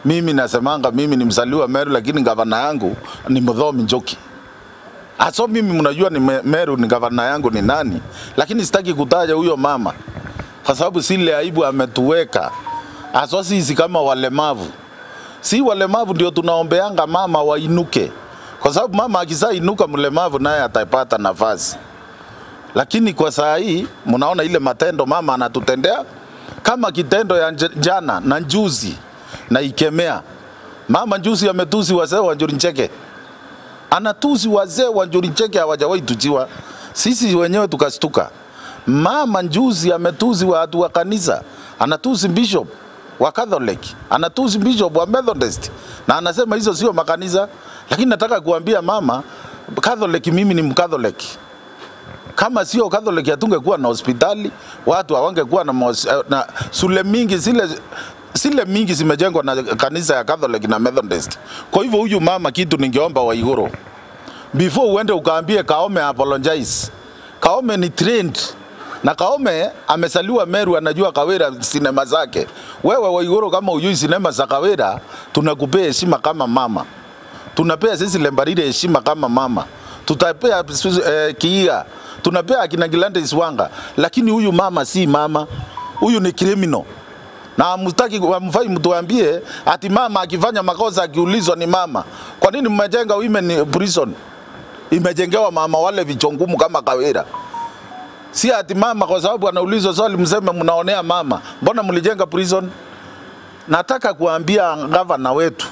Mimi nasemanga mimi ni mzaliwa Meru, lakini gavana yangu ni Muthomi Njoki. Aso mimi mnajua ni Me- Meru ni gavana yangu ni nani, lakini sitaki kutaja huyo mama kwa sababu sile aibu ametuweka aso sisi kama walemavu. Si walemavu ndio tunaombeanga mama wainuke, kwa sababu mama akisainuka mlemavu naye atapata nafasi. Lakini kwa saa hii mnaona ile matendo mama anatutendea kama kitendo ya nje- jana na njuzi na ikemea. Mama njuzi ametusi wazee wa Njuri Ncheke, anatusi wazee wa Njuri Ncheke, hawajawahi tujiwa. Sisi wenyewe tukastuka. Mama njuzi ametusi watu wa kanisa, anatusi bishop wa Catholic, anatusi bishop wa Methodist na anasema hizo sio makanisa. Lakini nataka kuambia mama Catholic, mimi ni Mcatholic kama sio Catholic hatungekuwa na hospitali, watu hawangekuwa na, mos- eh, na shule mingi zile zile mingi zimejengwa na kanisa ya Catholic na Methodist. Kwa hivyo huyu mama, kitu ningeomba Waiguru, before uende ukaambie Kaome apologize. Kaome ni trained na Kaome amesaliwa Meru, anajua Kawira sinema zake. Wewe Waiguru, kama ujui sinema za Kawira, tunakupea heshima kama mama tunapea sisi Lembarire heshima kama mama, tutapea eh, Kiiga, tunapea akina Gilande Iswanga, lakini huyu mama si mama, huyu ni criminal na mstaki mfai mtuambie ati mama akifanya makosa akiulizwa ni mama. Kwa nini mmejenga women prison? Imejengewa mama wale vichongumu kama Kawira. Si ati mama kwa sababu anaulizwa swali mseme mnaonea mama. Mbona mlijenga prison? Nataka kuambia gavana wetu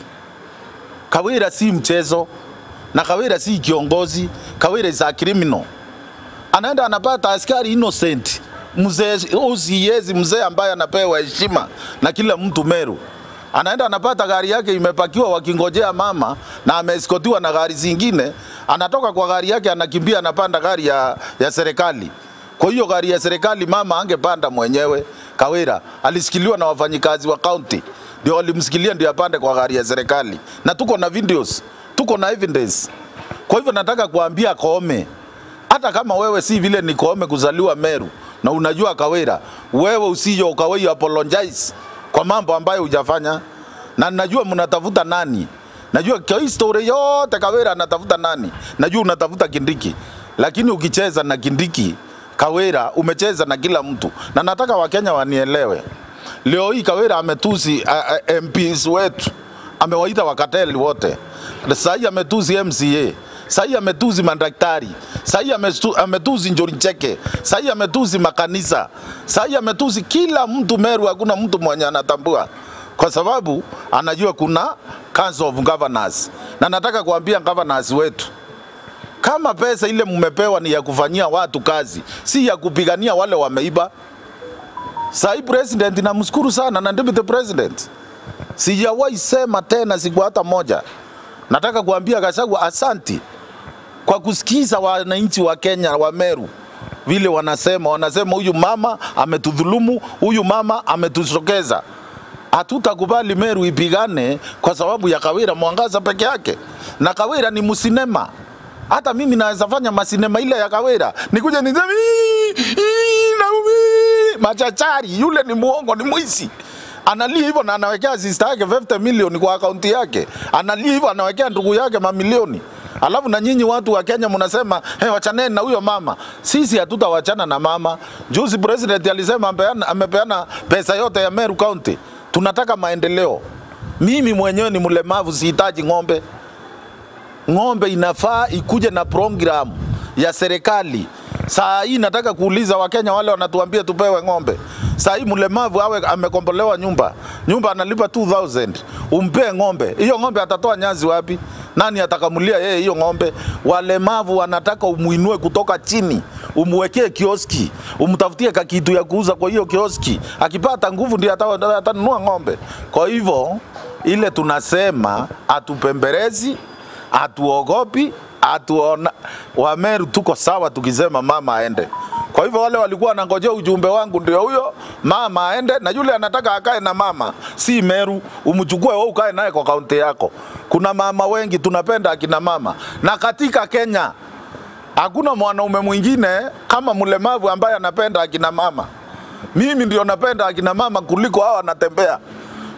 Kawira si mchezo na Kawira si kiongozi. Kawira is a criminal. Anaenda anapata askari innocent, mzee usiyezi, mzee ambaye anapewa heshima na kila mtu Meru. Anaenda anapata gari yake imepakiwa wakingojea mama na ameeskotiwa na gari zingine, anatoka kwa gari yake anakimbia anapanda gari ya, ya serikali. Kwa hiyo gari ya serikali mama angepanda mwenyewe. Kawira alisikiliwa na wafanyikazi wa county ndio walimsikilia ndio apande kwa gari ya serikali, na tuko na videos, tuko na evidence. Kwa hivyo nataka kuambia Koome, hata kama wewe si vile ni Koome kuzaliwa Meru na unajua Kawira, wewe usije ukawai apologize kwa mambo ambayo hujafanya, na najua mnatafuta nani. Najua kwa hii story yote Kawira anatafuta nani, najua unatafuta Kindiki, lakini ukicheza na Kindiki Kawira umecheza na kila mtu, na nataka Wakenya wanielewe. Leo hii Kawira ametusi uh, uh, MPs wetu, amewaita wakateli wote. Sasa hii ametusi MCA, sasa hii ametusi madaktari, sasa hii amestu- ametusi Njuri Ncheke, sasa hii ametusi makanisa, sasa hii ametusi kila mtu Meru. Hakuna mtu mwenye anatambua kwa sababu anajua kuna Council of Governors, na nataka kuambia governors wetu kama pesa ile mmepewa ni ya kufanyia watu kazi, si ya kupigania wale wameiba. Sahi president namshukuru sana na deputy president, sijawahi sema tena siku hata moja. Nataka kuambia Gachagua asanti kwa kusikiza wananchi wa Kenya wa Meru vile wanasema, wanasema huyu mama ametudhulumu, huyu mama ametusokeza. Hatutakubali Meru ipigane kwa sababu ya Kawira Mwangaza peke yake, na Kawira ni msinema. Hata mimi naweza fanya masinema ile ya Kawira, nikuje niseme "Ii, ii, Naomi machachari, yule ni muongo, ni mwizi analia hivyo na anawekea sister yake 50 milioni kwa akaunti yake, analia hivyo anawekea ndugu yake mamilioni. Alafu na nyinyi watu wa Kenya mnasema hey, wachaneni na huyo mama. Sisi hatutawachana na mama. Juzi president alisema amepeana, amepeana pesa yote ya Meru County. Tunataka maendeleo. Mimi mwenyewe ni mlemavu, sihitaji ng'ombe. Ng'ombe inafaa ikuje na program ya serikali. Saa hii nataka kuuliza Wakenya wale wanatuambia tupewe ng'ombe. Saa hii mlemavu awe amekombolewa nyumba, nyumba analipa 2000 umpee ng'ombe. Hiyo ng'ombe atatoa nyazi wapi? Nani atakamulia yeye hiyo ng'ombe? Walemavu wanataka umuinue kutoka chini, umwekee kioski, umtafutie kakitu ya kuuza kwa hiyo kioski. Akipata nguvu ndio ata- atanunua ng'ombe. Kwa hivyo ile tunasema atupembelezi hatuogopi, hatuona Wameru tuko sawa tukisema mama aende. Kwa hivyo wale walikuwa wanangojea ujumbe wangu ndio huyo, mama aende, na yule anataka akae na mama, si Meru, umchukue wewe ukae naye kwa kaunti yako. Kuna mama wengi tunapenda akina mama, na katika Kenya hakuna mwanaume mwingine kama mlemavu ambaye anapenda akina mama. Mimi ndio napenda akina mama kuliko hao wanatembea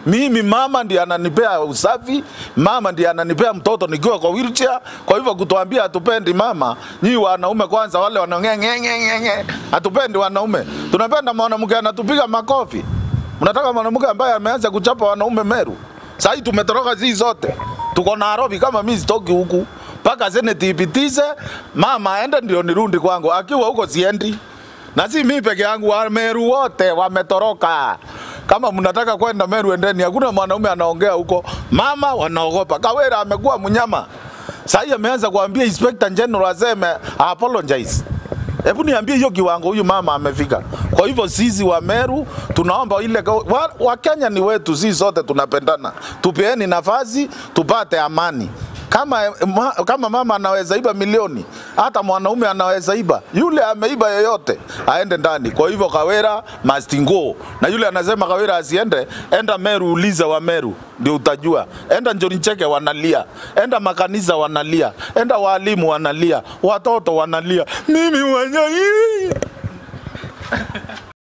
Mimi mama ndiye ananipea usafi, mama ndiye ananipea mtoto nikiwa kwa wheelchair. Kwa hivyo kutuambia hatupendi mama, nyinyi wanaume kwanza, wale wanaongea nge nge nge nge, hatupendi wanaume, tunapenda mwanamke anatupiga makofi. Mnataka mwanamke ambaye ameanza kuchapa wanaume Meru? Sasa tumetoroka zi zote, tuko Nairobi. Kama mimi sitoki huku mpaka seneti ipitize, mama aende ndio nirudi kwangu. Akiwa huko siendi, na si mimi peke yangu, wa Meru wote wametoroka. Kama mnataka kwenda Meru, endeni. Hakuna mwanaume anaongea huko, mama wanaogopa. Kawera amekuwa mnyama, sasa ameanza kuambia Inspector General aseme apologize. Hebu niambie hiyo kiwango huyu mama amefika. Kwa hivyo sisi wa Meru tunaomba ile wa, wa Kenya ni wetu, sisi sote tunapendana, tupeeni nafasi tupate amani. Kama, ma, kama mama anaweza iba milioni, hata mwanaume anaweza iba. Yule ameiba yoyote aende ndani. Kwa hivyo Kawera must go, na yule anasema Kawera asiende, enda Meru, uliza wa Meru ndio utajua. Enda Njoni Cheke wanalia, enda makanisa wanalia, enda walimu wanalia, watoto wanalia, mimi mwenyewe